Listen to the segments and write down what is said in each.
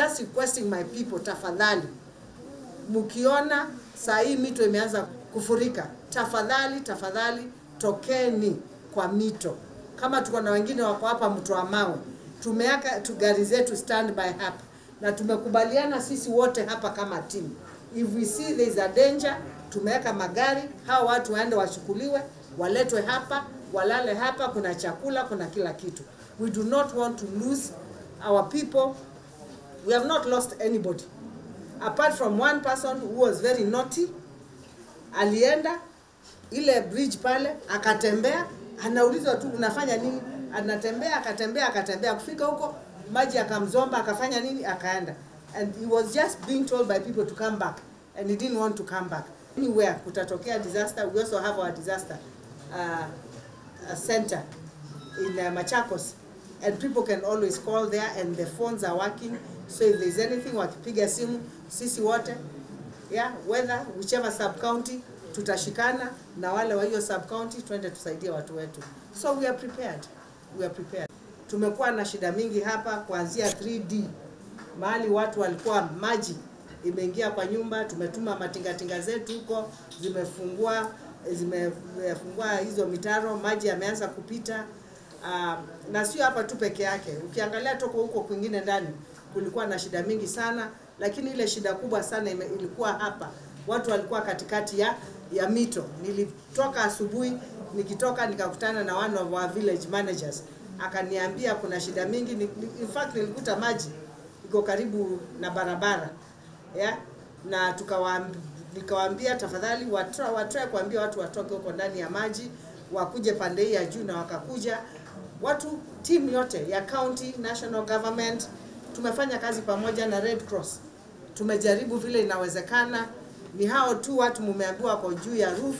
Just requesting my people, tafadhali, mkiona saa hii mito imeanza kufurika, tafadhali tafadhali, tokeni kwa mito. Kama tuko na wengine wako hapa mto wa mawe, tumeweka tu gari zetu standby hapa na tumekubaliana sisi wote hapa kama timu, if we see there is a danger, tumeweka magari, hao watu waende wachukuliwe, waletwe hapa, walale hapa, kuna chakula, kuna kila kitu. We do not want to lose our people. We have not lost anybody apart from one person who was very naughty. Alienda ile bridge pale akatembea, anaulizwa tu unafanya nini? Anatembea akatembea akatembea, kufika huko maji akamzomba, akafanya nini? Akaenda and he was just being told by people to come back and he didn't want to come back. Anywhere kutatokea disaster, we also have our disaster uh, uh, center in uh, Machakos and people can always call there and the phones are working so if there's anything wakipiga simu sisi wote yeah, whether whichever sub county tutashikana na wale wa hiyo sub county twende tusaidie watu wetu so we are prepared we are prepared tumekuwa na shida mingi hapa kuanzia 3D mahali watu walikuwa maji imeingia kwa nyumba tumetuma matingatinga zetu huko zimefungua zimefungua hizo mitaro maji yameanza kupita uh, na sio hapa tu peke yake ukiangalia toko huko kwingine ndani kulikuwa na shida mingi sana lakini ile shida kubwa sana ime, ilikuwa hapa watu walikuwa katikati ya ya mito nilitoka asubuhi nikitoka nikakutana na one of our village managers akaniambia kuna shida mingi ni, ni- in fact nilikuta maji iko karibu na barabara yeah? na tukawaamb- nikawaambia tafadhali watra- watrae kuambia watu watoke huko ndani ya maji wakuje pande hii ya juu na wakakuja watu timu yote ya county national government tumefanya kazi pamoja na red cross tumejaribu vile inawezekana ni hao tu watu mumeambiwa wako juu ya roof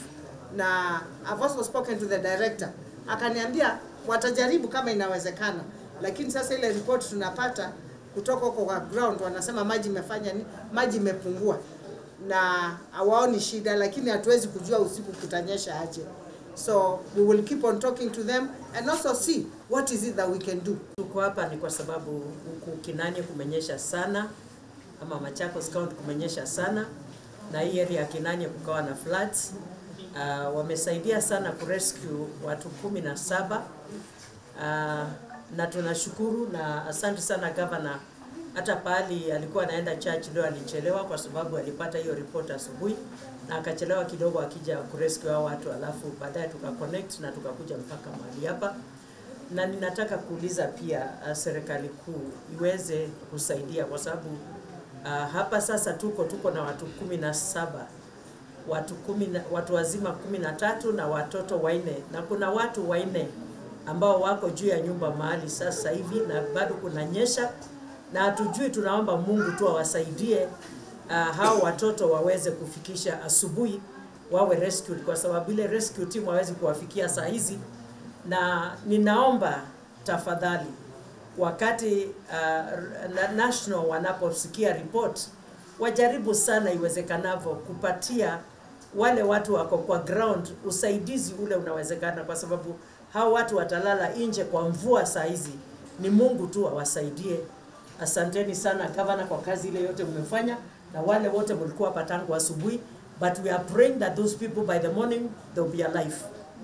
na I've also spoken to the director akaniambia watajaribu kama inawezekana lakini sasa ile report tunapata kutoka huko kwa ground wanasema maji imefanya ni maji imepungua na hawaoni shida lakini hatuwezi kujua usiku kutanyesha aje so we will keep on talking to them and also see what is it that we can do Tuko hapa ni kwa sababu huku Kinani kumenyesha sana, ama Machakos County kumenyesha sana, na hii area ya Kinani kukawa na floods. Uh, wamesaidia sana kurescue watu kumi na saba uh, na tunashukuru na asante sana governor. Hata pahali alikuwa anaenda church leo alichelewa kwa sababu alipata hiyo report asubuhi na akachelewa kidogo akija kurescue hao watu, alafu baadaye tukaconnect na tukakuja mpaka mahali hapa na ninataka kuuliza pia uh, serikali kuu iweze kusaidia kwa sababu uh, hapa sasa tuko tuko na watu kumi na saba watu kumi na, watu wazima kumi na tatu na watoto wanne na kuna watu wanne ambao wako juu ya nyumba mahali sasa hivi na bado kunanyesha na hatujui, tunaomba Mungu tu awasaidie uh, hao watoto waweze kufikisha asubuhi wawe rescued, kwa sababu ile rescue team hawezi kuwafikia saa hizi na ninaomba tafadhali wakati uh, na- national wanaposikia report wajaribu sana iwezekanavyo kupatia wale watu wako kwa ground usaidizi ule unawezekana, kwa sababu hao watu watalala nje kwa mvua saa hizi. Ni Mungu tu awasaidie. Asanteni sana gavana kwa kazi ile yote mmefanya, na wale wote mlikuwa hapa tangu asubuhi, but we are praying that those people by the morning they'll be alive.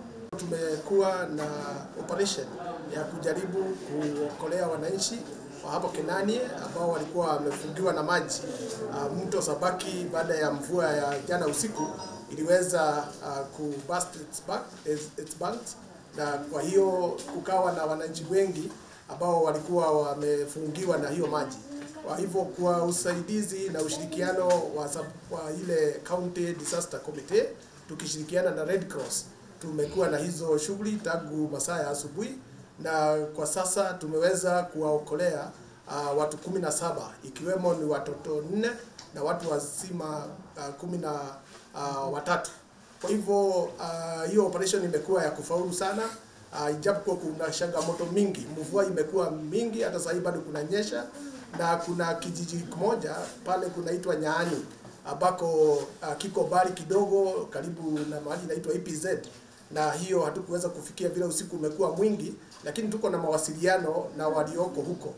Tumekuwa na operation ya kujaribu kuokolea wananchi wa hapo Kenani ambao walikuwa wamefungiwa na maji. Uh, mto Sabaki baada ya mvua ya jana usiku iliweza uh, ku burst its, back, its, its banks na kwa hiyo kukawa na wananchi wengi ambao walikuwa wamefungiwa na hiyo maji. Kwa hivyo kwa usaidizi na ushirikiano wa, sub- wa ile county disaster committee tukishirikiana na Red Cross tumekuwa na hizo shughuli tangu masaa ya asubuhi, na kwa sasa tumeweza kuwaokolea uh, watu kumi na saba ikiwemo ni watoto nne na watu wazima uh, kumi na uh, watatu. Kwa hivyo uh, hiyo operation imekuwa ya kufaulu sana uh, ijapokuwa kuna changamoto mingi, mvua imekuwa mingi, hata sasa hivi bado kunanyesha, na kuna kijiji kimoja pale kunaitwa Nyaani ambako uh, kiko mbali kidogo karibu na mahali inaitwa EPZ na hiyo hatukuweza kufikia vile usiku umekuwa mwingi, lakini tuko na mawasiliano na walioko huko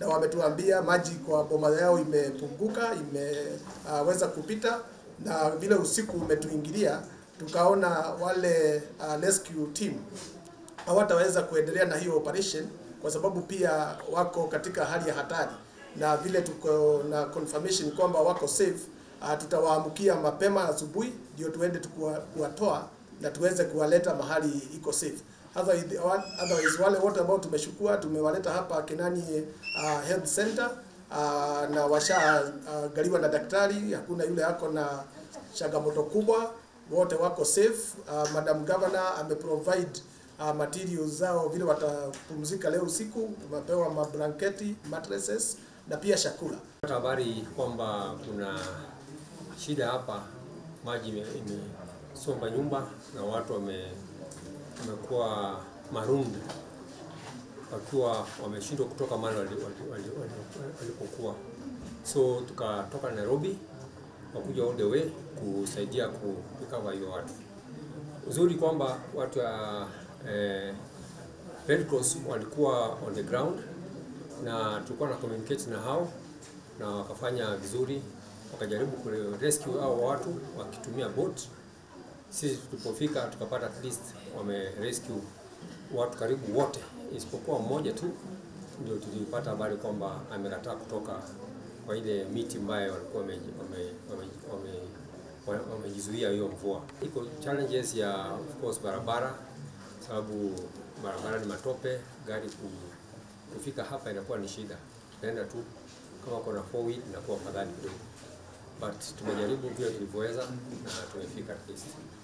na wametuambia maji kwa boma yao imepunguka, imeweza uh, kupita na vile usiku umetuingilia, tukaona wale uh, rescue team hawataweza kuendelea na hiyo operation kwa sababu pia wako katika hali ya hatari, na vile tuko na confirmation kwamba wako safe, uh, tutawaamkia mapema asubuhi ndio tuende tukua- kuwatoa na tuweze kuwaleta mahali iko safe. Otherwise, otherwise wale wote ambao tumeshukua tumewaleta hapa Kenani uh, Health Center uh, na washa uh, galiwa na daktari, hakuna yule ako na changamoto kubwa, wote wako safe. Uh, Madam Governor ameprovide uh, materials zao vile watapumzika leo usiku, wamepewa mablanketi, mattresses na pia chakula. Pata habari kwamba kuna shida hapa, maji ime- imesomba nyumba na watu wame wamekuwa marundi wakiwa wameshindwa kutoka mahali wali- wali- wali- wali- walipokuwa. So tukatoka Nairobi wakuja all the way kusaidia kurecover hiyo watu. Uzuri kwamba watu wa eh, Red Cross walikuwa on the ground na tulikuwa na communicate na hao na wakafanya vizuri, wakajaribu ku rescue hao watu wakitumia boat. Sisi tulipofika tukapata at least wame rescue watu karibu wote isipokuwa mmoja tu ndio tulipata habari kwamba amekataa kutoka kwa ile miti ambayo walikuwa wame- wame- wame- wame- wa- wamejizuia hiyo mvua. Iko challenges ya of course barabara, sababu barabara ni matope, gari ku- kufika hapa inakuwa ni shida. Tunaenda tu kama kuna four wheel inakuwa afadhali kidogo, but tumejaribu vile tulivyoweza na tumefika at least.